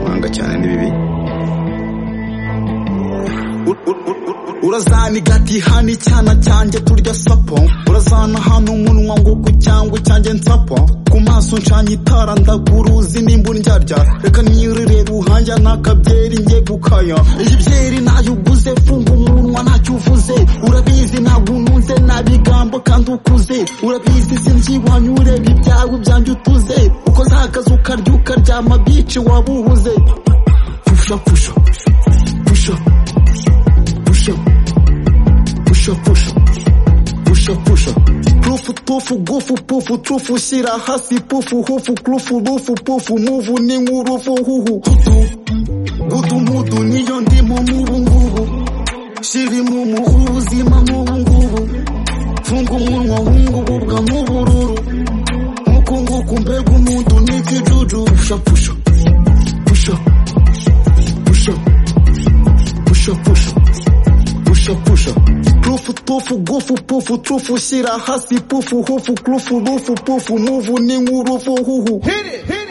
n'ibindi bibi urazana igati hano icyana cyanjye turya sapo urazana hano umunwa nguku cyangwa icyanjye nsapo ku maso nshanya itara ndaguruzi nimba undyarya reka nirire ruhanja n'akabyeri njye gukaya iyi byeri nayo uguze funga umunwa ntacyo uvuze urabizi ntabwo ununze nta bigambo kandi ukuze urabizi sinzibanye ureba ibyawe byanjye utuze uko zahagaze ukarya ukaryama bici waba uhuze pusha pusha pusha pusha pusha pusha pusha pusha pufu tufu gufu pufu tufu shyira hasi pufu hufu kufu rufu pufu muvu n'inkurufu huhu hutu gudu mudu niyo ndimo mubu ngubu shiri mu muhu uzima mubu ngubu funga umunwa wungububwa nk'ubururu nkuku nguku mbega umuntu n'ikijuju pusha pusha pusha pusha pusha pusha pusha pusha pufu tufu gufu pufu tufu shyira hasi pufu hufu kufu rufu pufu muvu n'inkurufu huhu Hit it, hit it.